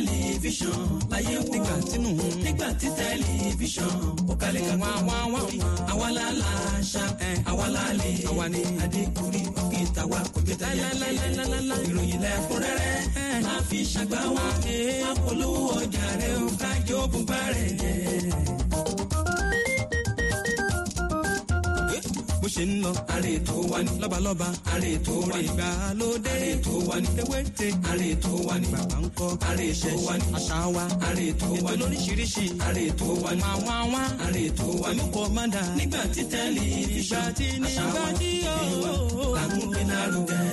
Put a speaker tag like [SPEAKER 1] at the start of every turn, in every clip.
[SPEAKER 1] tẹlifíṣàn láyé wò
[SPEAKER 2] nígbà tínú
[SPEAKER 1] nígbà tí tẹlifíṣàn ó kalẹ̀ ká
[SPEAKER 2] wá wá wá wá.
[SPEAKER 1] àwa la la ṣá àwa la lè
[SPEAKER 2] Àwa ni.
[SPEAKER 1] adékùnrin òkè tàwa kò jẹ́ tẹ̀yẹ
[SPEAKER 2] Lálálálálálá.
[SPEAKER 1] ìròyìn lẹ́kúnrẹ́rẹ́ máa fi ṣàgbá wa máa polówó ọjà rẹ̀ ó kájọ bùbá rẹ̀ jẹ́.
[SPEAKER 2] bó ṣe ń lọ.
[SPEAKER 1] àrè tó wà ní
[SPEAKER 2] lọ́balọ́ba
[SPEAKER 1] àrè tó wà ní
[SPEAKER 2] ìgbàlódé
[SPEAKER 1] àrè tó wà ní
[SPEAKER 2] ewéte
[SPEAKER 1] àrè tó wà ní
[SPEAKER 2] bàbá ń kọ́
[SPEAKER 1] àrè tó wà ní
[SPEAKER 2] àṣà wa
[SPEAKER 1] àrè tó wà
[SPEAKER 2] ètò
[SPEAKER 1] ní
[SPEAKER 2] lóríṣiríṣi
[SPEAKER 1] àrè tó wà ní
[SPEAKER 2] wá wá wá.
[SPEAKER 1] àrè tó wà ní
[SPEAKER 2] olùkọ́ máa dà.
[SPEAKER 1] nígbà tí tẹlifíṣàn
[SPEAKER 2] Ìgbà tí ní
[SPEAKER 1] àṣà wa
[SPEAKER 2] ìgbà tí
[SPEAKER 1] ìwà
[SPEAKER 2] ó.
[SPEAKER 1] làmúgbé lárugẹ.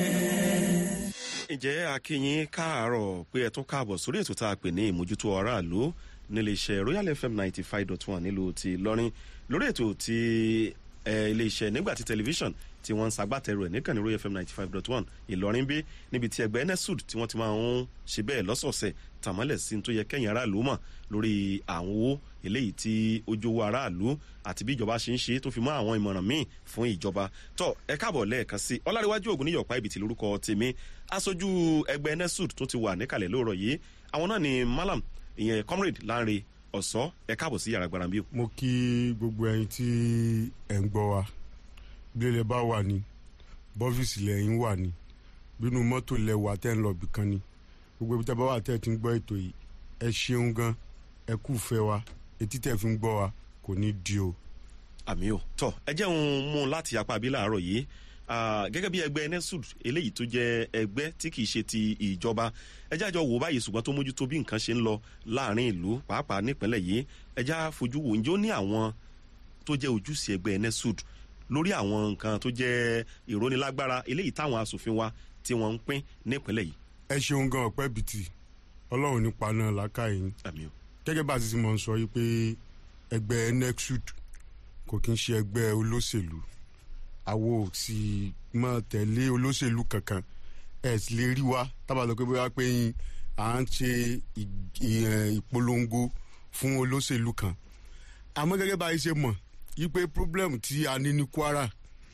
[SPEAKER 3] ǹjẹ́ akínyín káàárọ̀ pé ẹ tún káàbọ̀ sórí ètò tá a pè ní ìmójútó aráàlú níléeṣẹ́ royal fm ninety five dot one nílùú ti lọ́rin lórí ètò ti eh, iléeṣẹ́ nígbà tí tẹlifíṣàn tí wọ́n ń ṣagbátẹrù ẹ̀ níkànnì royal fm ninety five dot one ìlọrin bí níbi tí ẹgbẹ́ nsud tí wọ́n ti máa ń ṣe bẹ́ẹ̀ lọ́sọ̀ọ̀sẹ̀ tàmọ́lẹ̀ sí tó yẹ kẹ́yìn aráàlú mọ̀ lórí àwọn owó eléyìí tí ó jówó aráàlú àti bí ìjọba ṣe ń ṣe tó fi mọ́ àwọn ìmọ̀ràn míì fún ìjọba tó ẹ káàbọ̀ lẹ́ẹ̀kan sí ọlárẹ̀wájú ògùn níyọ̀pá ibi tí lórúkọ tèmi aṣojú ẹgbẹ́ nesud tó ti wà níkàlẹ̀ lóòrọ̀ yìí àwọn náà ni malam ìyẹn comrade lanre ọ̀sọ́ ẹ káàbọ̀ sí yàrá gbarambi o.
[SPEAKER 4] mo kí gbogbo ẹyin tí ẹ ń gbọ́ wa bí ilẹ̀ bá wà ní bọ́fíìsì lẹ́yìn wà ní bínú mọ́tò lẹ̀ wà tẹ́ ń lọ bì kan ni gbogbo ibi tẹ́ bá wà tẹ́ ẹ ti ń gbọ́ ètò yìí ẹ ṣeun gan ẹ kú fẹ́ wa etí tẹ́ fi ń gbọ́ wa kò ní di o.
[SPEAKER 3] àmì o tọ ẹ jẹ́ òun mú un láti apá abí láàárọ̀ yìí Ah, gẹ́gẹ́ bí ẹgbẹ́ nesud eléyìí tó jẹ́ ẹgbẹ́ tí kìí ṣe ti ìjọba ẹ jẹ́ àjọ wò báyìí ṣùgbọ́n tó mójútó bí nǹkan ṣe ń lọ láàrin ìlú pàápàá nípínlẹ̀ yìí ẹ já fojú wò ǹjẹ́ ó ní àwọn tó jẹ́ ojúṣe ẹgbẹ́ nesud lórí àwọn nǹkan tó jẹ́ ìrónilágbára eléyìí táwọn asòfin wa tí wọ́n ń pín nípínlẹ̀ yìí
[SPEAKER 4] ẹ ṣeun gan ọpẹ́ bìtì ọlọ́run nípa náà làákàyè yín
[SPEAKER 3] àmì o
[SPEAKER 4] gẹ́gẹ́ bá a ti ti mọ̀ ń sọ yìí pé ẹgbẹ́ nexud kò kí ń ṣe ẹgbẹ́ olóṣèlú àwo ò sì mọ̀ tẹ̀lé olóṣèlú kankan ẹ̀ sì lè rí wa tábà lọ pé bóyá pé yín à ń ṣe ì- ì- ẹ̀, ìpolongo fún olóṣèlú kan àmọ́ gẹ́gẹ́ bá a ṣe mọ̀ yìí pé problem tí a ní ní kwara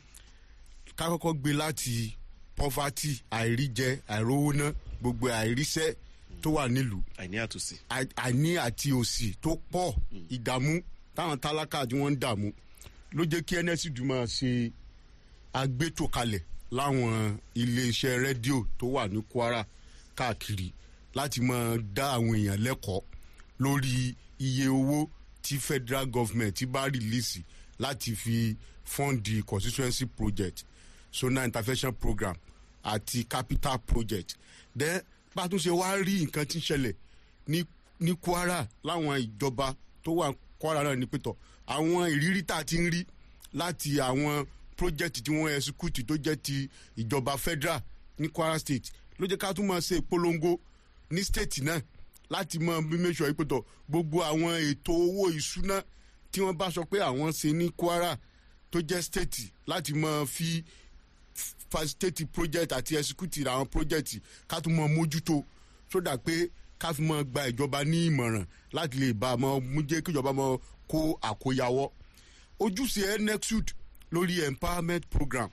[SPEAKER 4] ká kọ́kọ́ gbé láti poverty àìríjẹ àìrówóná gbogbo àìríṣẹ́ tó wà nílùú
[SPEAKER 3] àìní àtúnṣe
[SPEAKER 4] àì- àìní àti òsì tó pọ̀ ìdààmú táwọn tálákà tí wọ́n ń dààmú ló jẹ́ kí nsd máa ṣe agbétò kalẹ̀ láwọn iléeṣẹ́ rédíò tó wà ní kwara káàkiri láti máa dá àwọn èèyàn lẹ́kọ̀ọ́ lórí iye owó tí federal government ti bá rìlíìsì láti fi fọ́ǹdì constituency project sona intervention program àti capital project then bá a tún ṣe wá rí nǹkan tí ń ṣẹlẹ̀ ní ní kwara láwọn ìjọba tó wà kwara náà ní pẹ̀tọ̀ àwọn ìrírí tá a ti ń rí láti àwọn project tí wọ́n execute tó jẹ́ ti ìjọba federal ní kwara state ló jẹ́ ká tún máa ṣe ìpolongo ní state náà láti mọ bí make sure pé tọ gbogbo àwọn ètò owó ìṣúná tí wọ́n bá sọ pé àwọn ṣe ní kwara tó jẹ́ state láti mọ fi facilitate project àti execute àwọn project ká tún mọ mójútó sódà pé ká fi mọ gba ìjọba ní ìmọ̀ràn láti lè bá a mọ mú jẹ́ kí ìjọba mọ kó àkóyawọ́ ojúṣe nexud lórí empowerment program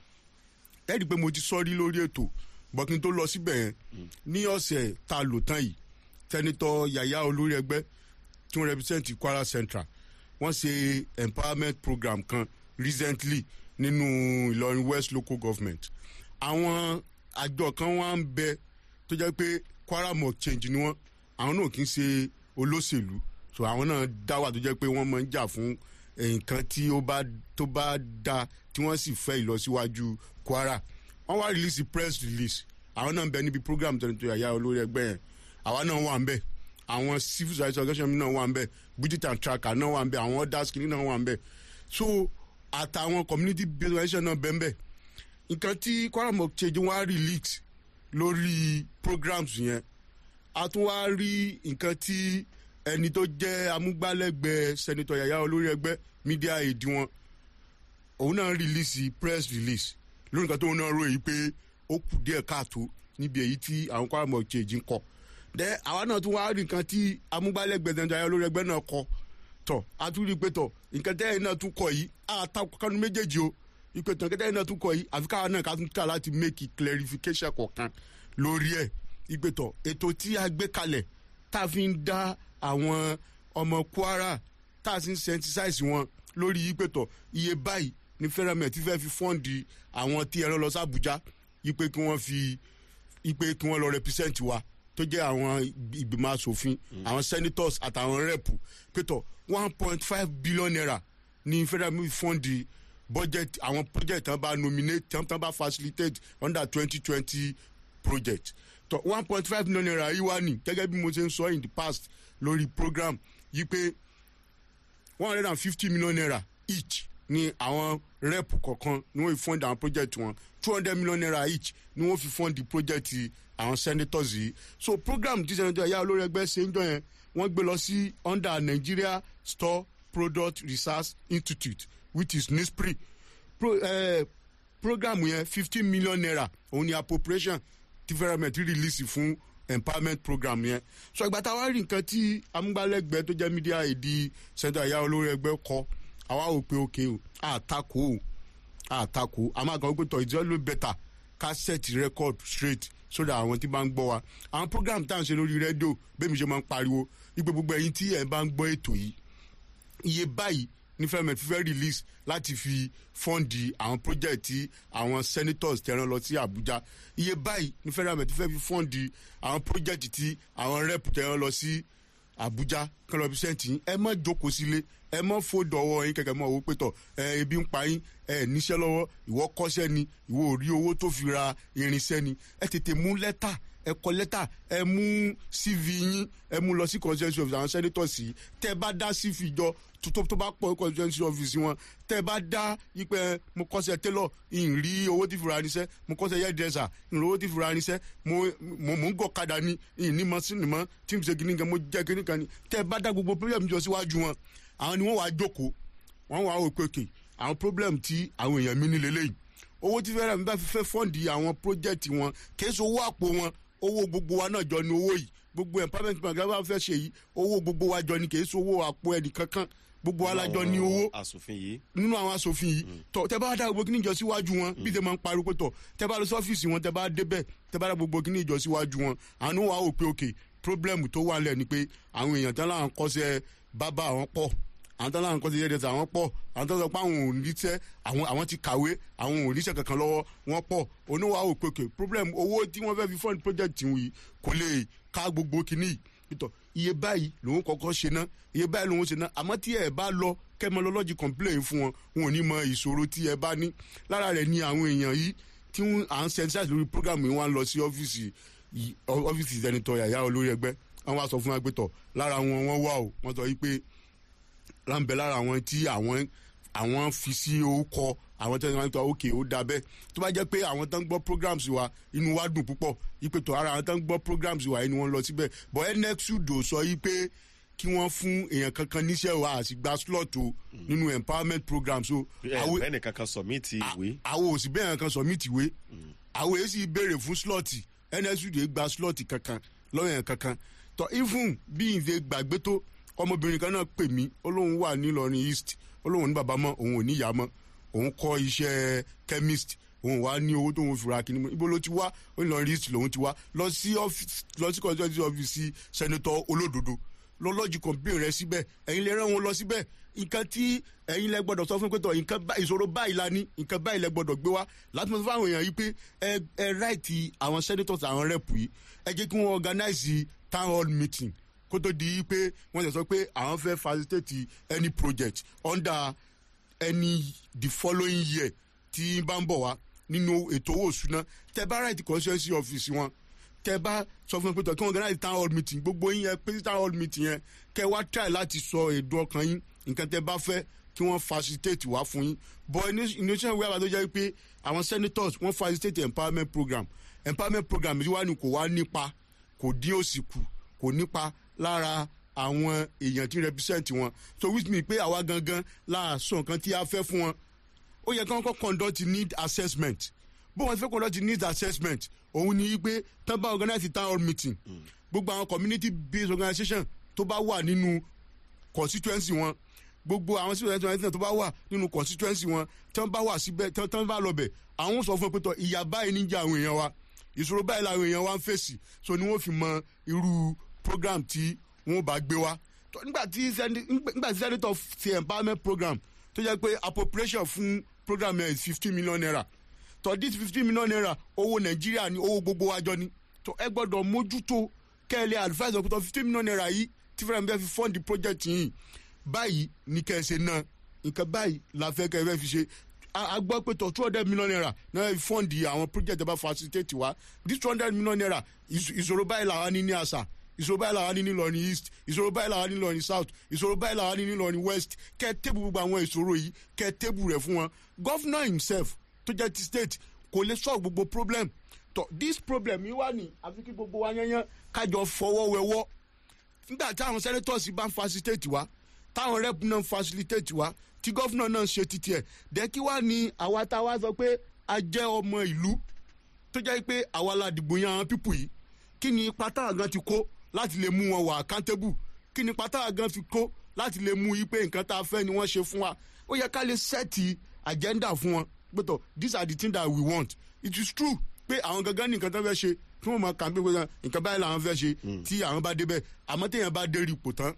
[SPEAKER 4] ẹ rí i pé mo ti sọ rí lórí ètò bọ́kín tó lọ síbẹ̀ yẹn ní ọ̀sẹ̀ tá a lò tán yìí tẹ́nitọ́ yàyà olórí ẹgbẹ́ tí wọ́n represent kwara central wọ́n ṣe empowerment program kan recently nínú ìlọrin west local government àwọn àjọ kan wá ń bẹ tó jẹ́ pé kwara mọ̀ change ni wọ́n àwọn náà kì í ṣe olóṣèlú so àwọn náà dá wà tó jẹ́ pé wọ́n máa ń jà fún nǹkan tí ó bá tó bá da tí wọ́n sì fẹ́ ìlọsíwájú kwara wọ́n wá release press release àwọn náà ń bẹ níbi program tó ní tó yàyà olórí ẹgbẹ́ yẹn àwa náà wà ń bẹ àwọn civil society organization náà wà ń bẹ budget and tracker náà wà ń bẹ àwọn others kìíní náà wà ń bẹ so àtàwọn community based organization náà bẹ́ẹ̀ bẹ́ẹ̀ nǹkan tí kwara mọ̀ ṣe jẹ́ wọ́n á release lórí programs yẹn a tún wá rí nǹkan tí ẹni tó jẹ́ amúgbálẹ́gbẹ̀ẹ́ sẹ́nitọ̀ yàyà olórí ẹgbẹ́ media aid wọn òun náà release press release lórí nǹkan tóun náà ròyìn pé ó kù díẹ̀ káàtó níbi èyí tí àwọn kwara mọ̀ ṣe jí ń kọ dẹ àwa náà tún wá rí nǹkan tí amúgbálẹ́gbẹ̀ẹ́ sẹ́nitọ̀ yàyà olórí ẹgbẹ́ náà kọ tọ̀ a tún rí i pé tọ̀ nǹkan tẹ́yìn náà tún kọ yìí àtàkùn kanu méjèèjì o ìpè tán kẹtẹ iná tún kọ yìí àfi káwa náà ká tún ká láti make clarification kọ̀ọ̀kan lórí ẹ̀ ìpè tán ètò tí a gbé kalẹ̀ tá a fi ń dá àwọn ọmọ kwara tá a sì ń sensitize wọn lórí yí pé tọ̀ iye báyìí ní fẹ́rẹ́mẹ̀ tí fẹ́ fi fọ́ǹdì àwọn tí ẹran lọ sí àbújá yí pé kí wọ́n fi yí pé kí wọ́n lọ represent wa tó jẹ́ àwọn ìgbìmọ̀ asòfin àwọn senators àtàwọn rep pé tọ̀ one point five billion naira ní fẹ́rẹ́mẹ̀ fọ́ǹdì budget àwọn project tán bá nominate tán tán bá facilitate under twenty twenty project tọ one point five million naira yìí wá ní gẹ́gẹ́ bí mo ṣe ń sọ in the past lórí program yìí pé one hundred and fifty million naira each ni àwọn rep kọ̀ọ̀kan ni wọ́n fi fund àwọn project wọn two hundred million naira each ni wọ́n fi fund the project àwọn senators yìí so program tí senator yà olórí ẹgbẹ́ ṣe ń jọ yẹn wọ́n gbé lọ sí under nigeria store product research institute which is nispri Pro, eh, program yẹn fifteen million naira òun ni appropriation ti fẹ́rẹ̀mẹ̀ ti release fún empowerment program yẹn so ìgbà táwa rí nǹkan tí amúgbálẹ́gbẹ̀ẹ́ tó jẹ́ media èdè senator ìyá olórí ẹgbẹ́ kọ àwa ò pé òkè o àtakò o àtakò àmọ́ àgbà wípé tọ̀ ìjọ ló bẹ̀tà ká set record straight so that àwọn tí bá ń gbọ́ wa àwọn program tá à ń ṣe lórí rédíò bẹ́ẹ̀ mi ṣe máa ń pariwo wípé gbogbo ẹ̀yin tí ẹ̀ bá ń gbọ́ ètò yìí iye báyìí ní fẹ́mẹ̀ fífẹ́ release láti fi fọ́ǹdì àwọn project tí àwọn senators tẹ̀ràn lọ sí abuja iye báyìí ní fẹ́mẹ̀ fífẹ́ fi fọ́ǹdì àwọn project tí àwọn rep tẹ̀ràn lọ sí abuja kọlọ bísẹ̀ntì yín ẹ má jókòó sílé ẹ má fòdò ọwọ́ yín kẹ̀kẹ́ mọ́ owó pétọ̀ ẹ ebi ń pa yín ẹ níṣẹ́ lọ́wọ́ ìwọ kọ́ṣẹ́ ni ìwọ ò rí owó tó fi ra irinṣẹ́ ni ẹ tètè mú lẹ́tà ẹ kọ lẹ́tà ẹ mú cv yín ẹ mú lọ sí constituency office àwọn senators yìí tẹ bá dá cv jọ tó tó bá pọ̀ constituency office wọn tẹ bá dá yípẹ́ mo kọ́sẹ̀ tailor ń rí owó tí fura níṣẹ́ mo kọ́sẹ̀ hairdresser ń rí owó tí fura níṣẹ́ mo mo mo ń gọ̀ kadà ní ń ní mọ́ sí ní mọ́ tí mo ṣe kíní kan mo jẹ́ kíní kan ní tẹ bá dá gbogbo problem jọ síwájú wọn àwọn ni wọ́n wàá jókòó wọ́n wàá wò pé òkè àwọn problem tí àwọn èèyàn mi ní lélẹ́yìn owó tí fẹ́ràn mi bá fi fẹ́ fọ́ǹdì àwọn project wọn kì í ṣe owó àpò wọn owó gbogbo wa náà jọ ni owó yìí gbogbo empowerment bank bá fẹ́ ṣe yìí owó gbogbo wa jọ ni kì í ṣe owó àpò ẹnì kankan gbogbo alájọ ní owó
[SPEAKER 3] asòfin yìí
[SPEAKER 4] nínú àwọn asòfin yìí tọ tẹ bá dá gbogbo kíní ìjọ síwájú wọn bí tẹ máa ń pariwo pé tọ tẹ bá lọ sí ọ́fíìsì wọn tẹ bá débẹ̀ tẹ bá dá gbogbo kíní ìjọ síwájú wọn àánú wa ò pé òkè problem tó wà lẹ̀ ni pé àwọn èèyàn tán láwọn kọ́sẹ́ bábà àwọn pọ̀ àwọn tán láwọn kọ́sẹ́ yẹ́dẹ̀sẹ̀ àwọn pọ̀ àwọn tán sọ pé àwọn ò níṣẹ́ àwọn àwọn ti kàwé àwọn ò níṣẹ́ kankan lọ́wọ́ wọn pọ̀ oníwà ò pé òkè problem owó tí wọ́n fẹ́ fi fund project yìí kò lè ká gbogbo kíní yìí pítọ̀ iye báyìí lòun kọ́kọ́ ṣe ná iye báyìí lòun ṣe ná àmọ́ tí ẹ bá lọ kẹ́mọlọ́lọ́jì complain fún wọn wọn ò ní mọ ìṣòro tí ẹ bá ní lára rẹ̀ ni àwọn èèyàn yìí tí wọn à ń sensitize lórí program yìí wọn lọ sí ọ́fíìsì ọ́fíìsì ìdẹnitọ́ yàyà olórí ẹgbẹ́ wọn wá sọ fún wa pé tọ̀ lára wọn wọn wà o wọn sọ yìí pé láǹbẹ̀ lára àwọn tí àwọn àwọn fi sí orúkọ àwọn tẹ́lẹ̀ wọn tó òkè ó da bẹ́ẹ̀ tó bá jẹ́ pé àwọn tó ń gbọ́ programs wa inú wa dùn púpọ̀ yìí tó ara àwọn tó ń gbọ́ programs wa inú wọn lọ síbẹ̀ bọ́ nxudo sọ yìí pé kí wọ́n fún èèyàn kankan níṣẹ́ wa àti gba slot o nínú empowerment programs o.
[SPEAKER 3] ẹ ẹnì kankan submit ìwé.
[SPEAKER 4] àwọn òsì bẹ́ẹ̀ kan submit ìwé àwọn èyí sì béèrè fún slot nxudo gba slot kankan lọ́wọ́ yẹn kankan tọ́ ifun bí ìdè gbàgbé tó ọmọbìnrin kan náà pè mí ó lóun wà nílọrin east ó lóun ní bàbá mọ́ òun ò ní ìyá mọ́ òun kọ́ iṣẹ́ chemist òun wá ní owó tóun fura kí ni ibo ló ti wá ó lọ rí lòun ti wá lọ sí lọ sí constituency office senator olódodo lọ́lọ́jì complain rẹ síbẹ̀ ẹ̀yin lè rán wọn lọ síbẹ̀ nǹkan tí ẹ̀yin lẹ gbọ́dọ̀ sọ fún pé tọ̀ nǹkan ìṣòro báyìí la ní nǹkan báyìí lẹ gbọ́dọ̀ gbé wá láti mọ̀ fún àwọn èèyàn yìí pé ẹ ẹ ráìtì àwọn senators àwọn rep yìí ẹ jẹ́ kí wọ́n organize town hall meeting kó tó di pé wọ́n ti sọ pé àwọn fẹ́ facilitate any project under any the following year tí bá ń bọ̀ wá nínú ètò owó òṣùná tẹ bá right constituency office wọn tẹ bá sọ fún mi pé kí wọn organize town hall meeting gbogbo yín yẹn pé town hall meeting yẹn kẹ wá try láti sọ èdè ọkàn yín nǹkan tẹ bá fẹ́ kí wọ́n facilitate wá fún yín but initial way àbájọ jẹ́ pé àwọn senators wọ́n facilitate empowerment program empowerment program yìí wá ní kò wá nípa kò dín òsì kù kò nípa lára àwọn èèyàn tí represent wọn so which mean pé àwa gangan láàṣọ nǹkan tí a fẹ́ fún wọn ó yẹ kí wọ́n kọ́ conduct need assessment bó wọn ti fẹ́ conduct need assessment òun ni pé tán bá organize town hall meeting gbogbo àwọn community based organisation tó bá wà nínú constituency wọn gbogbo àwọn civil organization tó bá wà nínú constituency wọn tán bá wà síbẹ̀ tán bá lọ bẹ̀ àwọn sọ fún ẹ pé tọ ìyá báyìí níjà àwọn èèyàn wa ìṣòro báyìí làwọn èèyàn wa ń fèsì so ni wọ́n fi mọ irú program tí wọ́n bá gbé wá Tó- nígbà tí sẹ́ni- nígbà tí senator ti empowerment program tó jẹ́ pé appropriation fún program yẹn is fifteen million naira tó this fifteen million naira owó nàìjíríà ni owó gbogbo wájọ ni tó ẹ gbọ́dọ̀ mójútó kẹ́lẹ́ advice ọ̀pọ̀tọ̀ fifteen million naira yìí tí fẹ́ràn bẹ́ẹ̀ fi fund the project yìí báyìí ní kẹ́ ẹ ṣe náà nǹkan báyìí la fẹ́ kẹ́ ẹ fẹ́ fi ṣe a a gbọ́ pé tó two hundred million naira náà fi fund àwọn project ẹ bá facilitate wa this two hundred million naira ìṣ- ìṣòro báyìí làwọn ní ní àṣà ìṣòro báyìí làwọn ní ní lọrin east ìṣòro báyìí làwọn ní ní lọrin south ìṣòro báyìí làwọn ní ní lọrin west kẹ́ ẹ tébù gbogbo àwọn ìṣòro yìí kẹ́ ẹ tébù rẹ̀ fún wọn governor himself tó jẹ́ ti state kò lè solve gbogbo problem tó this problem yìí wà ní àfi kí gbogbo wa yẹn yẹn kájọ fọwọ́ wẹwọ́ nígbà tí àwọn senators bá ń facilitate wa táwọn rep náà ń facilitate wa tí gọ́fúnà náà ń ṣe títí ẹ̀ dẹ́ kí wá ní àwa tá a wá sọ pé a jẹ́ ọmọ ìlú tó jẹ́ pé àwa la dìbò yan àwọn pípù yìí kí ni ipa táwọn gan ti kó láti lè mú wọn wà accountable kí ni ipa táwọn gan fi kó láti lè mú yí pé nǹkan tá a fẹ́ ni wọ́n ṣe fún wa ó yẹ ká lè sẹ́ẹ̀tì agenda fún wọn gbọ́dọ̀ these are the things that we want it is true pé àwọn gangan ní nǹkan tó fẹ́ ṣe tí wọ́n máa kàn pé pé nǹkan báyìí làwọn fẹ́ ṣe tí àwọn bá débẹ̀ àmọ́ téèyàn bá dé rí ipò tán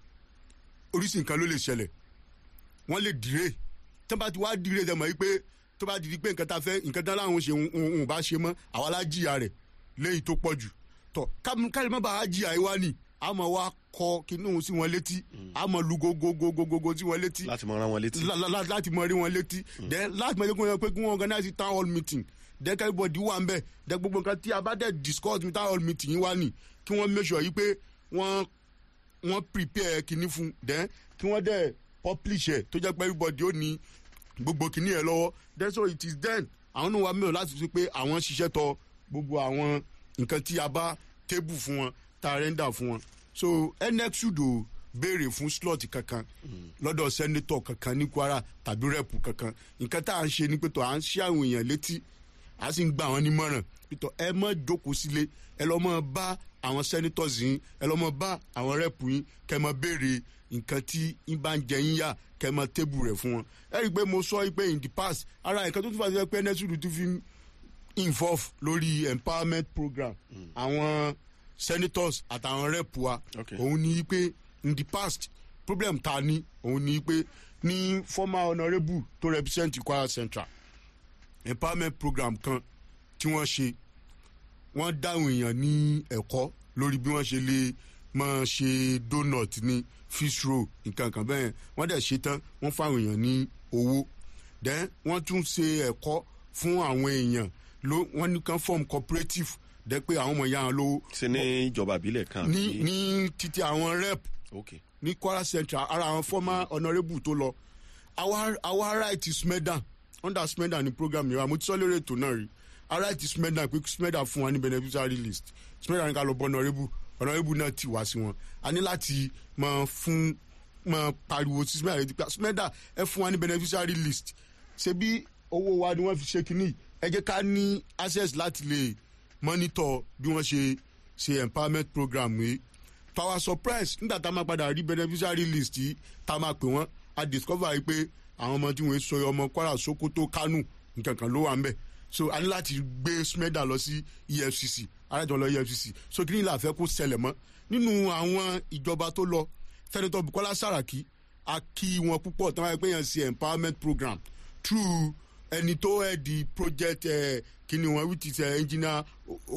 [SPEAKER 4] oríṣi nǹkan ló lè ṣẹlẹ̀ wọ́n lè dìre tó bá ti wá dìre dẹ̀ mọ́ yìí pé tó bá di pé nǹkan tá a fẹ́ nǹkan tá láwọn ṣe òun bá ṣe mọ́ àwa la jìyà rẹ̀ léyìí tó pọ̀ jù tọ̀ káàlì má bàa jìyà yìí wá nì àmọ́ wa kọ kinní sí wọn létí àmọ́ lu gogogogogogo sí wọn létí
[SPEAKER 3] láti mọ ran wọn létí.
[SPEAKER 4] la- la- la- láti mọ rí wọn létí then láti mọ ẹgbẹ́ pé kí wọ́n organize town hall meeting then everybody wà ń bẹ̀ then gbogbo nǹkan tí a bá dẹ̀ discuss ní town hall meeting yìí wá nì kí wọ́n make sure yìí pé wọ́n wọ́n prepare kinní fún then kí wọ́n dẹ̀ publish ẹ̀ tó jẹ́ pé everybody ó ní gbogbo kinní ẹ̀ lọ́wọ́ then so it is then àwọn náà wà mí ò láti fi pé àwọn ṣiṣẹ́ tọ gbogbo àwọn nǹkan tí a bá table fún wọn tá a render fún wọn so nx ṣùdò béèrè fún slot kankan lọ́dọ̀ sẹ́nétọ̀ kankan ní kwara tàbí rẹ́pù kankan nǹkan tá à ń ṣe ni pé tó à ń ṣe àwọn èèyàn létí a sì ń gba àwọn nímọ̀ràn pítọ̀ ẹ mọ̀ jókòó sílé ẹ lọ́ mọ̀ bá àwọn senators yín ẹ lọ́ mọ̀ bá àwọn rẹ́pù yín kẹ́ mọ̀ béèrè nǹkan tí ń bá ń jẹ yín yá kẹ́ mọ̀ tébù rẹ̀ fún wọn ẹ rí i pé mo sọ pé in the past ara nǹkan tó tún fà sí pé nẹ́sùlù tún fi involve lórí empowerment program àwọn senators àtàwọn rẹ́pù wa
[SPEAKER 3] Okay.
[SPEAKER 4] òun ni pé in the past problem ta ni òun ni pé ní former honourable tó represent kwara central empowerment program kan tí wọ́n ṣe wọ́n dáhùn èèyàn ní ẹ̀kọ́ lórí bí wọ́n ṣe lè máa ṣe donut ní fish roll nǹkan kan bẹ́ẹ̀ wọ́n dẹ̀ ṣe tán wọ́n fáwọn èèyàn ní owó then wọ́n tún ṣe ẹ̀kọ́ fún àwọn èèyàn ló wọ́n ní kan form cooperative dẹ́ pé àwọn ọmọ ìyá wọn lówó
[SPEAKER 3] ṣe ní ìjọba ìbílẹ̀ kan.
[SPEAKER 4] ní
[SPEAKER 3] àbí-
[SPEAKER 4] ní títí àwọn rep
[SPEAKER 3] ok
[SPEAKER 4] ní kwara central ara àwọn former honourable tó lọ our our right is smedan under smedan ní program yẹn wa mo ti sọ lórí ètò náà rí our right is smedan pé smedan fún wa ní beneficiary list smedan ní ká lọ bọ honourable honourable náà ti wá sí wọn a ní láti máa fún máa pariwo sí smedan létí pé smedan ẹ fún wa ní beneficiary list ṣe bí owó wa ni wọ́n fi ṣe kínní ẹ jẹ́ ká ní access láti lè monitor bí wọ́n ṣe ṣe empowerment program yìí to our surprise nígbà tá a máa padà rí beneficiary list yìí tá a máa pè wọ́n a discover yìí pé àwọn ọmọ tí wọ́n sọ ọmọ kwara sokoto kánò nǹkan kan ló wà ń bẹ̀ so a ní láti gbé smeda lọ sí efcc alájọ lọ efcc so kí ni ìlà fẹ́ kó ṣẹlẹ̀ mọ́ nínú àwọn ìjọba tó lọ sẹ́nitọ́ bukola saraki a kí wọn púpọ̀ tí wọ́n yẹ pé yẹn ṣe empowerment program through ẹni tó ẹ̀ di project ẹ̀ kí ni wọn which is ẹ̀ engineer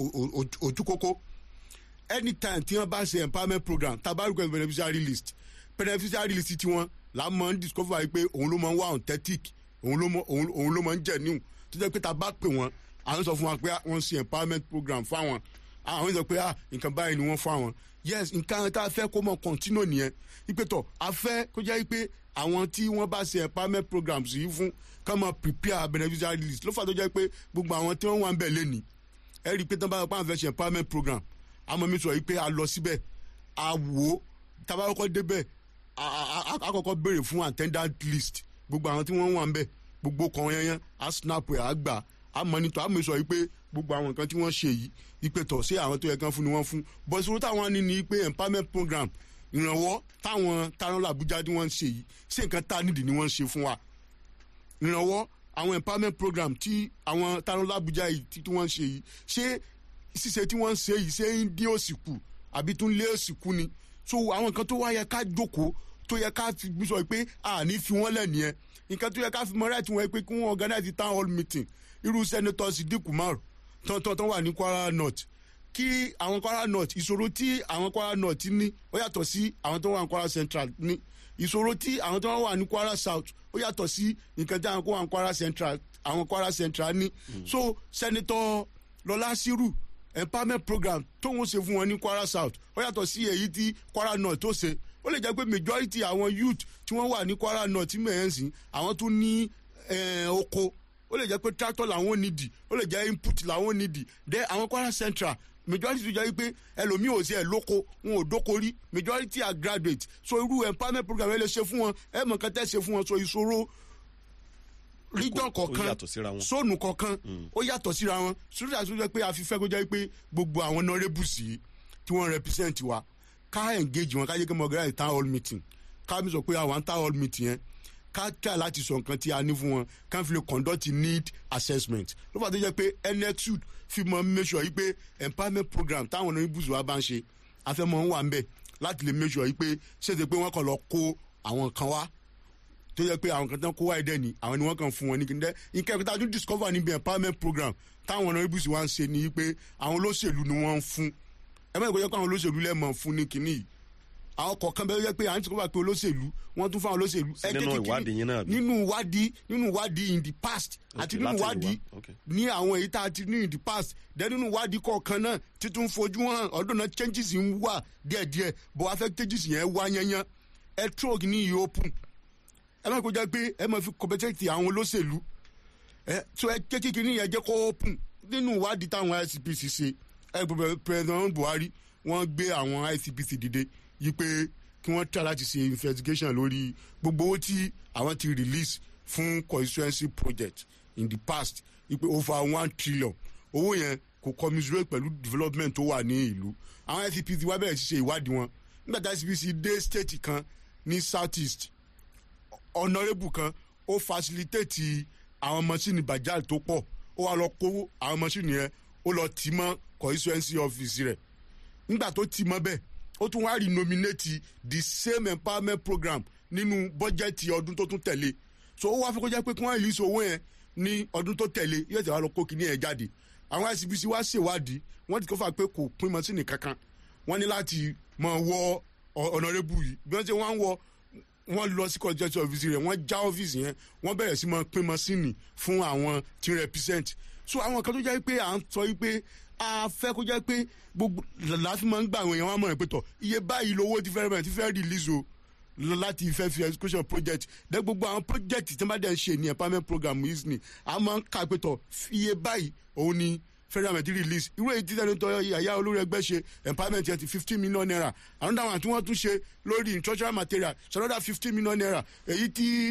[SPEAKER 4] otukoko anytime tí wọn bá ṣe empowerment program tabaruko beneficiary list beneficiary list tí wọn là mọ ń discover yìí pé òun ló mọ ń wá authentic òun ló mọ òun òun ló mọ ń genuine tó jẹ́ pé tá a bá pè wọ́n àwọn sọ fún wa pé wọ́n ṣe empowerment program fáwọn àwọn sọ pé ah nǹkan báyìí ni wọ́n fáwọn yes nǹkan tá a fẹ́ kó mọ continue nìyẹn ipe tọ̀ a fẹ́ kó jẹ́ pé àwọn tí wọ́n bá ṣe empowerment programs yìí fún ká máa prepare beneficiary list ló fà tó jẹ́ pé gbogbo àwọn tí wọ́n wà ń bẹ̀ lẹ́nìí ẹ rí i pé tí wọ́n bá wọ́n fẹ́ ṣe empowerment program àmọ́ mi sọ yìí pé a lọ síbẹ̀ a wò ó tábà kọ́kọ́ débẹ̀ a- a a- a kọ́kọ́ béèrè fún attendant list gbogbo àwọn tí wọ́n wà ń bẹ̀ gbogbo kan yẹn a snap ẹ̀ a gbà a monitor a mi sọ yìí pé gbogbo àwọn nǹkan tí wọ́n ṣe yìí ipe tọ̀ sí àwọn tó yẹ kán fún ni wọ́n fún bọ́ ìṣòro táwọn ní ni pé empowerment program ìrànwọ́ táwọn táwọn làbújá tí wọ́n ń ṣe yìí ṣé nǹkan tá a nídìí ni wọ́n ń ṣe fún wa ìrànwọ́ àwọn empowerment program tí àwọn táwọn làbújá yìí tí tí wọ́n ń ṣe yìí ṣé ṣíṣe tí wọ́n ń ṣe yìí ṣé ń dín òsì kù àbí tún lé òsìkú ni so àwọn nǹkan tó wá yẹ ká jókòó tó yẹ ká fi sọ pé àní fi wọ́n lẹ̀ nìyẹn nǹkan tó yẹ ká fi mọ right wọn pé kí wọ́n organize town hall meeting irú senator Sidik Umar tán tán tán wà ní Kwara North kí àwọn Kwara North ìṣòro tí àwọn Kwara North ní ó yàtọ̀ sí àwọn tó wà ní Kwara Central ní ìṣòro tí àwọn tó wà ní Kwara South ó yàtọ̀ sí nǹkan tí àwọn kó wà ní Kwara Central àwọn Kwara Central ní so senator Lọlá Sírù empowerment program tóun ṣe fún wọn ní Kwara South ó yàtọ̀ sí èyí tí Kwara North tó ṣe ó lè jẹ́ pé majority àwọn youth tí wọ́n wà ní Kwara North tí mẹ́rin sìn àwọn tún ní eh, oko ó lè jẹ́ pé tractor làwọn nídìí ó lè jẹ́ input làwọn nídìí then àwọn Kwara Central majority tó jẹ́ pé ẹlòmíì ò sí ẹ̀ lóko wọn ò dóko rí majority are graduate so irú empowerment program ẹ lè ṣe fún wọn ẹ mọ̀ kẹ́tẹ́ ṣe fún wọn so ìṣòro region
[SPEAKER 3] ó
[SPEAKER 4] kọ̀ọ̀kan
[SPEAKER 3] yàtọ̀ síra wọn.
[SPEAKER 4] sóònù kọ̀ọ̀kan ó yàtọ̀ síra wọn sódà tó jẹ́ pé a fi fẹ́ kó jẹ́ pé gbogbo àwọn nọ́rẹ́bùsì yìí tí wọ́n represent wa ká engage wọn ká jẹ́ kí mo organize town hall meeting ká mi sọ pé àwọn town hall meeting yẹn ká try láti sọ nǹkan tí a ní fún wọn ká fi lè conduct need assessment ló fà tó jẹ́ pé nxud fi mọ make sure yìí pé empowerment program táwọn nọ́rẹ́bùsì wa bá ń ṣe afẹ́mọ̀ ń wà ń bẹ̀ láti lè make sure yìí pé ṣèṣe pé wọ́n kàn lọ kó àwọn kan wá tó yẹ pé àwọn kan tán kó wáyé dẹ́ ni àwọn ni wọ́n kàn fún wọn ní kí n dẹ́ nǹkan ẹ̀kọ́ tá a tún discover níbi empowerment program táwọn ọ̀nà ibùsùn wa ń ṣe ni pé àwọn olóṣèlú ni wọ́n ń fún ẹ mọ̀ ìkọ́jọ́ pé àwọn olóṣèlú lẹ́mọ̀ fún ní kinní yìí àwọn kọ̀ọ̀kan bẹ́ẹ̀ yẹ pé à ń discover pé olóṣèlú wọ́n tún fún àwọn olóṣèlú
[SPEAKER 3] Sí
[SPEAKER 4] ẹ jẹ́
[SPEAKER 3] nínú
[SPEAKER 4] kí kinní-
[SPEAKER 3] ìwádìí yín náà bí?
[SPEAKER 4] nínú ìwádìí nínú ìwádìí in the past àti
[SPEAKER 3] Okay,
[SPEAKER 4] nínú
[SPEAKER 3] láti lè
[SPEAKER 4] ìwádìí
[SPEAKER 3] wá, okay.
[SPEAKER 4] ní àwọn èyí tá a ti ní in the past then nínú ìwádìí kọ̀ọ̀kan náà títún fojú hàn ọdún náà changes ń wà díẹ̀díẹ̀ bó wá fẹ́ changes yẹn wá yányán ẹ trog ní ìyó open ẹ má kó jẹ́ pé ẹ má fi competence àwọn olóṣèlú ẹ tó ẹ jẹ́ kékeré yẹn jẹ́ kó open nínú ìwádìí táwọn ICPC ṣe ẹ gbọ́dọ̀ president Buhari wọ́n gbé àwọn ICPC dìde yí pé kí wọ́n try láti ṣe investigation lórí gbogbo owó tí àwọn ti release fún constituency project in the past yí pé over one trillion owó yẹn kò commiserate pẹ̀lú development tó wà ní ìlú àwọn ICPC wá bẹ̀rẹ̀ sí ṣe ìwádìí wọn nígbà tí ICPC dé state kan ní south east honourable kan ó facilitate àwọn mọ́ṣíìnì bajaj tó pọ̀ ó wá lọ kó àwọn mọ́ṣíìnì yẹn ó lọ tì mọ́ constituency office rẹ̀ nígbà tó tì mọ́ bẹ́ẹ̀ ó tún wá renominate the same empowerment program nínú bọ́jẹ́tì ọdún tó tún tẹ̀lé so ó wá fi kó jẹ́ pé kí wọ́n release owó yẹn ní ọdún tó tẹ̀lé yóò tẹ̀ wá lọ kó kíní yẹn jáde àwọn ICPC wá ṣèwádìí wọ́n ti kó fà pé kò pín mọ́ṣíìnì kankan wọ́n ní láti mọ̀ wọ honourable yìí bí wọ́n ṣe wá ń wọ wọ́n lọ sí constituency office rẹ̀ wọ́n já ọ́fíìsì yẹn wọ́n bẹ̀rẹ̀ sí máa pín mọ́sínì fún àwọn tí ń represent so àwọn kan tó jẹ́ pé à ń sọ yìí pé a fẹ́ kó jẹ́ pé gbogbo láti máa ń gbà àwọn èèyàn wọn mọ̀ ẹ́ pé tọ̀ iye báyìí lówó ti fẹ́rẹ̀ ti fẹ́ release o lọ láti fẹ́ fi education project dẹ́ gbogbo àwọn project tí wọ́n bá dẹ̀ ń ṣe ní empowerment program yìí ni a máa ń kà pé tọ̀ iye báyìí òun ni federal government release irú èyí tí sẹ́ni tó yàyà olórí ẹgbẹ́ ṣe empowerment yẹn ti fifteen million naira àwọn dáhùn àti wọ́n tún ṣe lórí instructional material ṣe another fifteen million naira èyí tí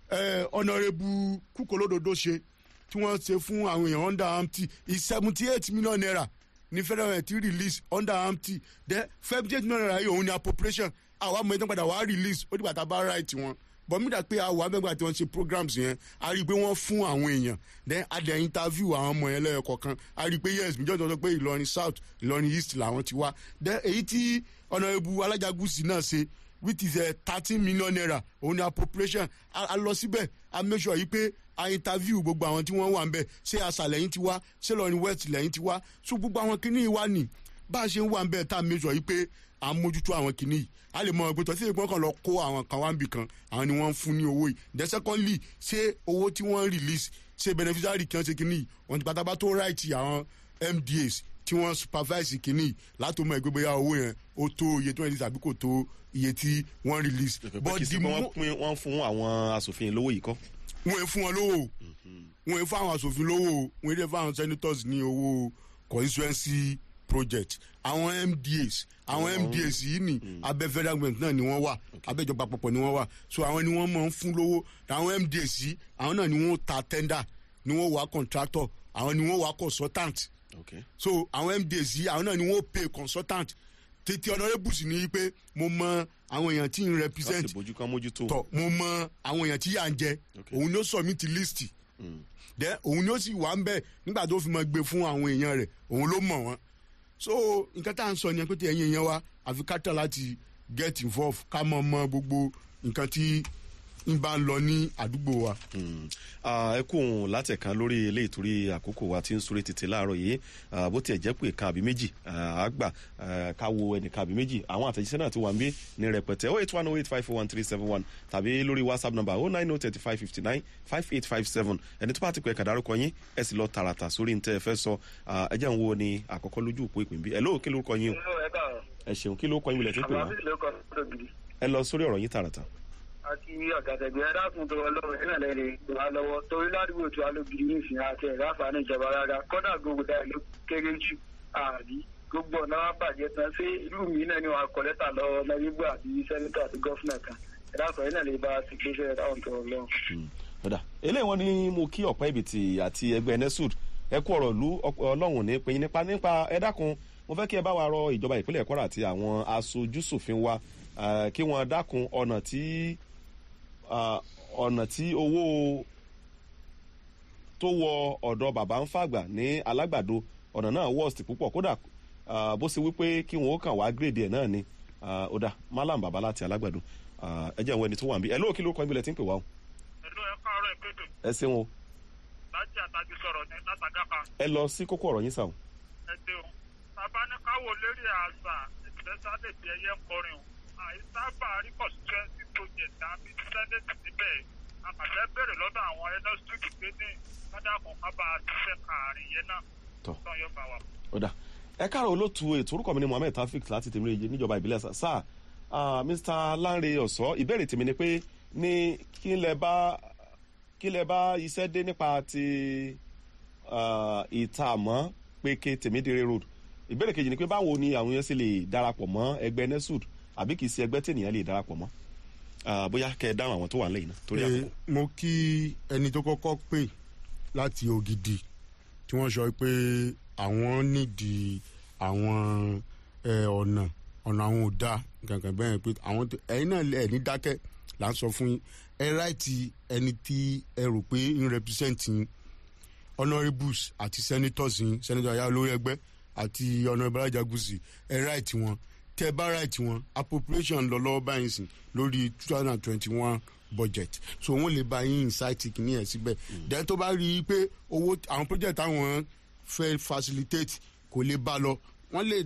[SPEAKER 4] honourable kúkọlódodo ṣe tí wọ́n ṣe fún àwọn èèyàn under amty is seventy eight million naira ní federal government release under amty then seventy eight million naira yìí òun ni appropriation àwa mọ̀ ìtàn padà wàá release ó dìgbà tá a bá right wọn bọ̀mídà pé àwọn abẹ́gbà tí wọ́n ṣe programs yẹn a rí i pé wọ́n fún àwọn èèyàn then a dẹ̀ interview àwọn ọmọ yẹn lẹ́yọ kọ̀ọ̀kan a rí i pé yes míjọ́ tó sọ pé ìlọrin south ìlọrin east làwọn ti wá then èyí tí ọ̀nàrẹ́bù alájàgùsì náà ṣe which is thirteen million naira òun ni appropriation a lọ síbẹ̀ a make sure yìí pé a interview gbogbo àwọn tí wọ́n wà ń bẹ̀ ṣé àṣà lẹ́yìn ti wá ṣé lọ́rin west lẹ́yìn ti wá so gbogbo àwọn kìnìún wa nì bá a ṣe ń wà ń bẹ̀ tá a make sure yìí pé à ń mójútó àwọn kìnìún yìí a lè mọ ọgbẹ́ tó ṣe ìpín kan lọ kó àwọn kan wá ń bì kan àwọn ni wọ́n ń fún ní owó yìí then secondly ṣé owó tí wọ́n release ṣé beneficiary kan ṣe kìnìún yìí wọ́n ti pátápá tó right àwọn MDAs tí wọ́n supervise kìnìún láti mọ ẹgbẹ́ bóyá owó yẹn ó tó iye tí wọ́n release àbí kò tó iye tí wọ́n release.
[SPEAKER 3] but the mo wọ́n pín wọ́n fún àwọn asòfin lówó yìí kọ́.
[SPEAKER 4] wọ́n fún wọn lówó wọ́n fún àwọn asòfin lówó wọ́n dẹ̀ fún àwọn senators ní owó constituency project àwọn MDAs àwọn MDAs yìí ni abẹ́ federal government náà ni wọ́n wà abẹ́ ìjọba àpapọ̀ ni wọ́n wà so àwọn ni wọ́n máa ń fún lówó àwọn MDAs yìí àwọn náà ni wọ́n ta tender ni wọ́n wà contractor àwọn ni wọ́n wà consultant
[SPEAKER 3] okay.
[SPEAKER 4] so àwọn MDAs yìí àwọn náà ni wọ́n pay consultant tètè honourable sì ni pé mo mọ àwọn èèyàn tí ń represent
[SPEAKER 3] láti bójú kan mójútó.
[SPEAKER 4] tọ mo mọ àwọn èèyàn tí yà ń jẹ
[SPEAKER 3] Okay.
[SPEAKER 4] òun ni ó submit list then òun ni ó sì wà ń bẹ nígbà tó fi máa gbé fún àwọn èèyàn rẹ̀ òun ló mọ̀ wọ́n so nǹkan tá à ń sọ yẹn pé tí ẹ̀yin yẹn wá àfi ká tà láti get involved ká mọ̀ mọ́ gbogbo nǹkan tí ń bá ń lọ ní àdúgbò wa.
[SPEAKER 3] Mm. Ah, ẹ kún látẹ̀kan lórí eléyìí torí àkókò wa tí ń súré tètè láàárọ̀ yìí Ah, bó tiẹ̀ jẹ́ pé kan àbí méjì ah, á gbà ah, ká wo ẹnìkan àbí méjì àwọn àtẹ̀jíṣẹ́ náà ti wà ń bí ní rẹpẹtẹ oh eight one oh eight five four one three seven one tàbí lórí whatsapp number oh nine oh thirty five fifty nine five eight five seven ẹni tó bá ti pẹ́ kàdárúkọ yín ẹ sì lọ tààràtà sórí ní tẹ́ ẹ fẹ́ sọ Ah, ẹ jẹ́ ń wo ni àkọ́kọ́ lójú òpó ìpín bí ẹ lóò kí lórúkọ yín o
[SPEAKER 5] Inú ẹ káàárọ̀.
[SPEAKER 3] ẹ ṣeun kí lórúkọ yín wílẹ̀ tí ń pè wá
[SPEAKER 5] Àbábí ló kọ́ tó gidi.
[SPEAKER 3] ẹ lọ sórí ọ̀rọ̀ yín tààràtà.
[SPEAKER 5] Àti ọ̀gàdẹ̀gbẹ̀ ẹ dákun tó wọ lọ́wọ́ ẹ̀rìn lẹ́rẹ̀ wà lọ́wọ́ torí ládùúgbò tí wà ló gidi ní ìsìn àti ẹ̀rọ àǹfààní ìjọba rárá kọ́dà gbogbo dáa ló kéré jù àbí gbogbo ọ̀nà wa bàjẹ́ tán ṣé ìlú mi náà ni wàá kọ́ lẹ́tà lọ́wọ́ lọ́wọ́ àti sẹ́nitọ̀ àti gọ́fúnà kan ẹ̀dá sọ̀rọ̀ yìí náà lè bá a ti gbé sẹ́yìn táwọn tó lọ.
[SPEAKER 3] ọ̀dà eléyìí wọn ni mo kí ọ̀pẹ́ ìbìtì àti ẹgbẹ́ nesud ẹ kú ọ̀rọ̀ lu ọlọ́run ní pinyin nípa nípa ẹ dákun mo fẹ́ kí ẹ bá wa rọ ìjọba ìpínlẹ̀ kwara àti àwọn aṣojúṣòfin wa eh, kí wọ́n dákun ọ̀nà tí ah, ọ̀nà tí owó tó wọ ọ̀dọ̀ bàbá ń fàgbà ní alágbàdo ọ̀nà náà worst púpọ̀ kódà ah, bó ṣe wípé kí wọn ó kàn wá gírèdì ẹ̀ náà ni ah, ó dà malam bàbá láti alágbàdo Ah, ẹ jẹ́ ìwọ ẹni tó wà ń bí ẹ lóòkì ló kọ́ ibi lẹ ti ń pè wá o
[SPEAKER 6] ẹ̀lú ẹ káàárọ̀ ìpètè
[SPEAKER 3] ẹ ṣeun o
[SPEAKER 6] láti àtàjù sọ̀rọ̀ ní látàgáfà
[SPEAKER 3] ẹ lọ sí kókó ọ̀rọ̀ yín sàn.
[SPEAKER 6] ẹ ṣeun bàbá ní káwọ lérí àṣà ìfẹsàdé tí ẹyẹ ń kọrin o àìsábà rí constituency project àbí senate níbẹ̀ àkàfẹ́ bèrè lọ́dọ̀ àwọn ẹnọ́sítúdì pé ní kádàkùn kábà ṣiṣẹ́ kàárín yẹn náà
[SPEAKER 3] Tọ́.
[SPEAKER 6] tó yọ bá wa.
[SPEAKER 3] ọ̀dà ẹ káàrọ̀ olóòtú ètò orúkọ mi ni mohammed taofik láti tèmi rèé níjọba ìbílẹ̀ sà sáà ah, mr lanre ọ̀sọ́ ìbéèrè tèmi ni pé ní kí lẹ bá kí lẹ bá iṣẹ́ dé nípa ti ah, ìtààmọ́ péke tèmídìrè road ìbéèrè kejì ni pé báwo ni àwọn yẹn sì lè darapọ̀ mọ́ ẹgbẹ́ nesud àbí kì í ṣe ẹgbẹ́ tènìyàn lè darapọ̀ mọ́ Ah, bóyá kẹ́ ẹ dáhùn àwọn tó wà nílẹ̀ yìí náà torí
[SPEAKER 4] Eh,
[SPEAKER 3] àkókò.
[SPEAKER 4] mo kí ẹni tó kọ́kọ́ pè láti ògidì tí wọ́n sọ pé àwọn nídìí àwọn eh, ọ̀nà ọ̀nà àwọn ò dáa kankan bẹ́ẹ̀ pé àwọn tó- ẹ̀yin náà ẹ̀ ní dákẹ́ là ń sọ fún yín ẹ ráìtì ẹni tí ẹ rò pé ń represent yín honourables àti senators yín senator ayá olórí ẹgbẹ́ àti honourable ajagunsi ẹ ráìtì wọn tẹ bá ráìtì wọn appropriation lọ lọ́wọ́ báyìí sìn lórí two thousand and twenty one budget so wọn lè bá yín insight kìíní ẹ síbẹ̀ then tó bá rí i pé owó àwọn project àwọn fẹ́ facilitate kò lè bá lọ wọ́n lè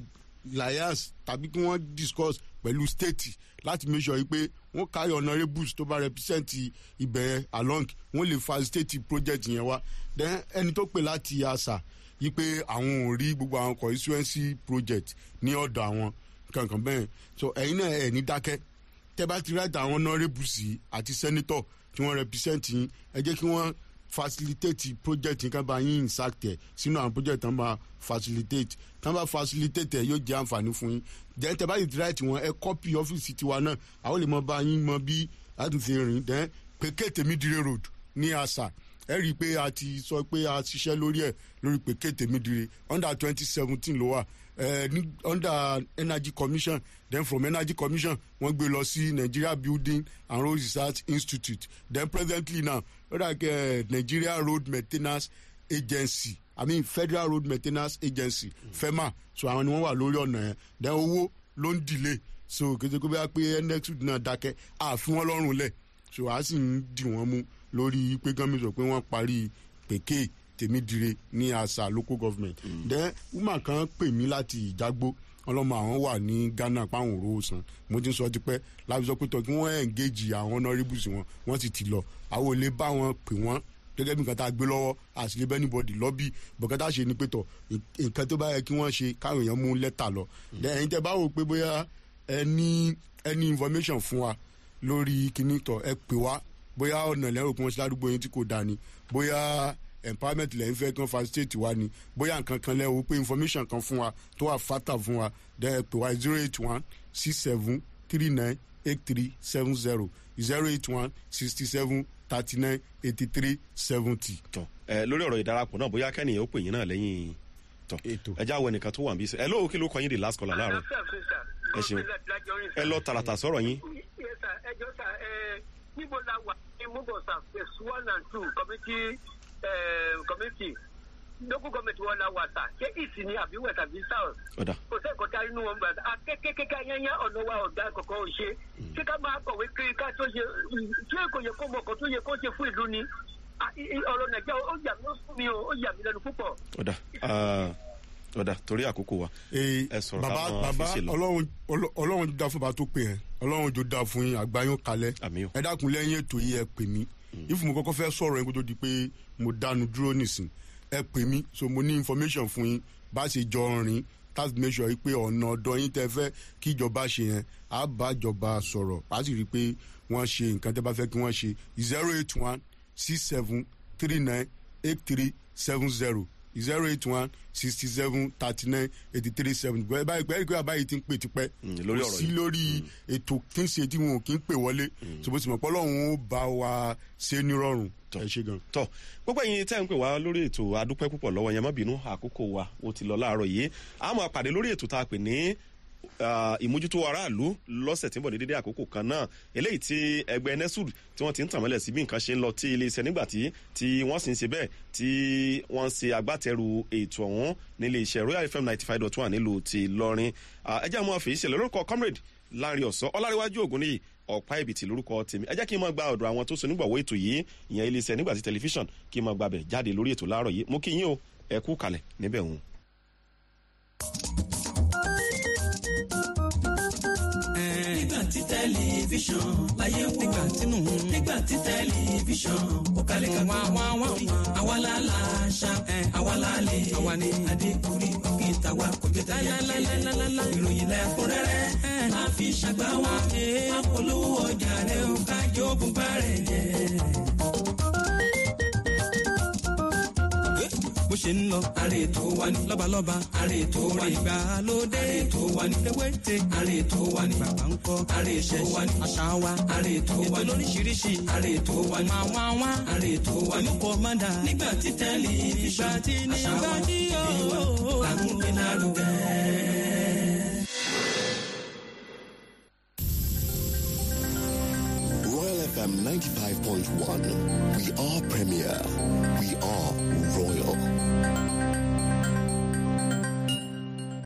[SPEAKER 4] liars tàbí kí wọ́n discuss pẹ̀lú state láti make sure pé wọ́n carry honourables tó bá represent ibẹ̀ along wọ́n lè facilitate project yẹn wá then ẹni tó pè láti àṣà yí pé àwọn ò rí gbogbo àwọn constituency project ní ọ̀dọ̀ àwọn kankan bẹ́ẹ̀ so ẹ̀yin náà ẹ̀ ní dákẹ́ tẹ́ bá ti ráìtà àwọn honourables yìí àti senator tí wọ́n represent yín ẹ jẹ́ kí wọ́n facilitate project yìí ká bá yín insact ẹ̀ sínú àwọn project tán bá facilitate tán bá facilitate ẹ̀ yóò jẹ́ àǹfààní fún yín then tẹ́ bá ti ráìtì wọn ẹ copy ọ́fíìsì tiwa náà àwọn lè mọ bá yín mọ bí láti fi rìn then pékè tèmídìrè road ní àṣà ẹ rí i pé a ti sọ pé a ṣiṣẹ́ lórí ẹ̀ lórí pékè tèmídìrè under twenty seventeen ló wà ẹ ní under energy commission then from energy commission wọ́n gbé lọ sí nigeria building and road research institute then presently now ó dà kẹ́ nigeria road maintenance agency i mean federal road maintenance agency fema so àwọn ni wọ́n wà lórí ọ̀nà yẹn then owó ló ń delay so kété kó bá pé nexus náà dákẹ́ àfi wọ́n lọ́rùn lẹ̀ so a sì ń dì wọ́n mú lórí pé gọ́ọ̀mì sọ pé wọ́n parí pèké tèmídire ní àṣà local government then woman kan pè mí láti ìjágbó ọlọ́mọ àwọn wà ní ghana páwọn òróró san mo ti ń sọ tipẹ́ láti sọ pé tọ́ kí wọ́n engage àwọn honourables wọn wọ́n sì ti lọ àwọn ò lè bá wọn pè wọ́n gẹ́gẹ́ bí nǹkan tá a gbé lọ́wọ́ àṣìlẹ̀ bẹ́ẹ̀ níbọ̀dì lọ́bì bọ̀kẹ́ tá a ṣe ni pé tọ̀ nǹkan tó bá yẹ kí wọ́n ṣe káwọn èèyàn mú lẹ́tà lọ then ẹ̀yin tẹ́ bá wò pé bóyá ẹ ní any information fún wa lórí kíní tọ̀ ẹ pè wá bóyá ọ̀nà lẹ́rù kí wọ́n ṣe ládùúgbò yín tí kò dáa ni bóyá empowerment lẹ́yìn fẹ́ kan facilitate wa ni bóyá nǹkan kan lẹ́wọ̀ pé information kan fún wa tó wà fata fún wa then pè wá zero eight one six seven three nine eight three seven zero zero eight one sixty seven thirty nine eighty three seventy.
[SPEAKER 3] tọ ẹ lórí ọ̀rọ̀ ìdarapọ̀ náà bóyá kẹ́nìyàn ó pè yín náà lẹ́yìn tọ
[SPEAKER 4] Ètò.
[SPEAKER 3] ẹ já wọ ẹnìkan tó wà níbí ẹ lóò kí ló kọ yín di last caller láàárọ̀ Ẹ ṣeun. ẹ lọ tààràtà sọ̀rọ̀ yín
[SPEAKER 5] ẹ jọ sà ẹ níbo la wà ní mugosa phase one and two committee eh, committee local government wọn la wà sà ṣé ìsìn ni àbí wẹ̀ tàbí south
[SPEAKER 3] ọ̀dà
[SPEAKER 5] kò sẹ́ ẹ̀kọ́ tá inú wọn gbà akékèké yányá ọ̀nà wa ọ̀gá kọ̀ọ̀kan ò ṣe ṣé ká máa kọ̀wé kiri ká tó ṣe ṣé kò yẹ kó mọ̀ kó tó yẹ kó ṣe fún ìlú ni Ah, i- i- ọ̀rọ̀ nàìjíríà ó yà mí ó fún mi o ó yà mí lẹ́nu púpọ̀.
[SPEAKER 3] ọ̀dà ah, ọ̀dà torí àkókò wa
[SPEAKER 4] Ee,
[SPEAKER 3] ẹ sọ̀rọ̀
[SPEAKER 4] bàbá
[SPEAKER 3] káwọn
[SPEAKER 4] bàbá
[SPEAKER 3] àfíìsì lọ.
[SPEAKER 4] ọlọ́run ọlọ́- ọlọ́run jù dá fún bàbá tó pè ẹ́ ọlọ́run jù dá fún yín àgbáyún kalẹ̀
[SPEAKER 3] Àmín o.
[SPEAKER 4] ẹ dákun lẹ́yìn ètò yìí ẹ pè mí if mo kọ́kọ́ fẹ́ sọ̀rọ̀ yẹn kó tó di pé mo dánu dúró nìsín ẹ pè mí so mo ní information fún yín bá ṣe jọ rìn láti make sure pé ọ̀nà ọ̀dọ́ yín tẹ fẹ́ kí ìjọba ṣe yẹn á bá ìjọba sọ̀rọ̀ á sì rí i pé wọ́n ṣe nǹkan tẹ́ bá fẹ́ kí wọ́n ṣe zero eight one six seven three nine eight three seven zero zero eight one sixty seven thirty nine eighty three seven báyìí báyìí pé àbáyé ti ń pè tipẹ́
[SPEAKER 3] Mm, lórí
[SPEAKER 4] kò
[SPEAKER 3] ọ̀rọ̀
[SPEAKER 4] sí
[SPEAKER 3] yìí.
[SPEAKER 4] lórí ètò tí ń ṣe tí wọn ò kí ń pè wọlé ṣùgbọ́n sì mọ̀ pé ọlọ́run ó bá wa ṣe nírọ̀rùn ẹ ṣe gan.
[SPEAKER 3] tọ gbogbo ẹyin tẹ́ ń pè wá lórí ètò adúpẹ́ púpọ̀ lọ́wọ́ yẹn má bínú àkókò wa ó ti lọ láàárọ̀ yìí a máa pàdé lórí ètò tá a pè ní ah, ìmójútó aráàlú lọ́sẹ̀ tí ń bọ̀ ní dédé àkókò kan náà eléyìí tí ẹgbẹ́ nesud tí wọ́n ti ń tàn mọ́lẹ̀ sí bí nǹkan ṣe ń lọ tí iléeṣẹ́ nígbà tí tí wọ́n sì ń ṣe bẹ́ẹ̀ tí wọ́n ń ṣe agbátẹrù ètò ọ̀hún nílé iṣẹ́ royal fm ninety five dot one nílùú ti lọrin ẹ jẹ́ àwọn àfẹ́yìí ṣẹlẹ̀ lórúkọ comrade láàrin ọ̀sán ọláríwájú ògùn níyì ọ̀pá ìbìtì lórúkọ tèmi ẹ jẹ́ kí n máa gba ọ̀dọ̀ àwọn tó so nígbàwọ́ ètò yìí ìyẹn iléeṣẹ́ nígbà tí tẹlifíṣàn kí n máa gbàbẹ̀ jáde lórí ètò láàárọ̀ yìí mo kí yín o ẹ kú kalẹ̀ níbẹ̀ òun.
[SPEAKER 1] nígbà tí tẹlifíṣàn láyé wò nígbà tínú nígbà tí tẹlifíṣàn ó kalẹ̀ ká wá wá wá àwa la la ṣá àwa la lè àwa ni adékùrí òkè tàwa kò jẹ tẹ̀lé ìròyìn lẹ́kúnrẹ́rẹ́ máa fi ṣàgbá wa apolówó ọjà rẹ̀ ó kájọ bùbá rẹ̀ jẹ́. bó ṣe ń lọ. àrè tó wà ní. lọ́balọ́ba. àrè tó wà ní. ìgbàlódé. àrè tó wà ní. ewéte. àrè tó wà ní. bàbá ń kọ́. àrè tó wà ní. àṣà wa. àrè tó wà ní. ètò lóríṣiríṣi. àrè tó wà ní. máa wá wá. àrè tó wà ní. olùkọ́ máa dà. nígbà tí tẹlifíṣàn. nígbà tí nígbà tí yóò. làkúnpé lárugẹ.
[SPEAKER 7] Royal FM 95.1. We are premier. We are royal.